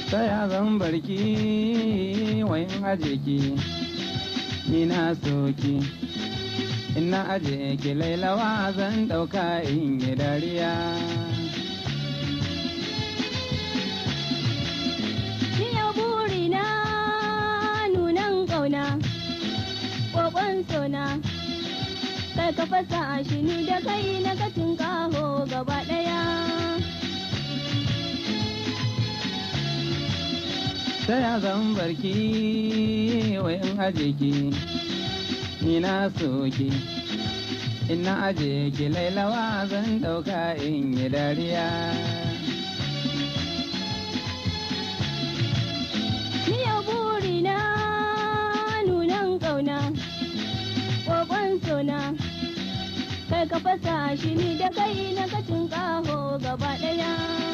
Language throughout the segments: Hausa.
ta ya zan barki wayan aje ki ni na soki ina aje ki lailawa zan ɗauka in yi dariya Ni yau burina nunan ƙauna, ƙoƙon sona, kai ka fasa shi ni da kai na kacin kaho gaba ɗaya. ta ya zan barki wayan aje ki ni na soki ina aje ki lailawa zan ɗauka in yi dariya Ni yau burina nunan ƙauna, ƙoƙon sona, kai ka fasa shi ni da kai na kacin kaho gaba ɗaya.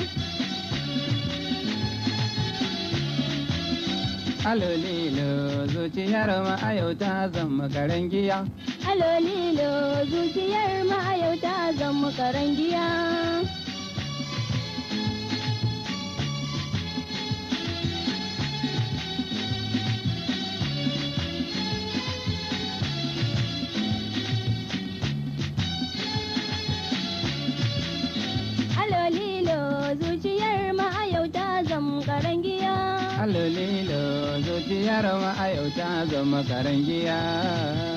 alolilo zuciyar ma a yau ta zama karen giya Alolilo zuciyar ma'ayauta zan makaran giya. Alolilo zuciyar ma'ayauta zan makaran giya. alolilo zuciyar ma a yau ta zama karen giya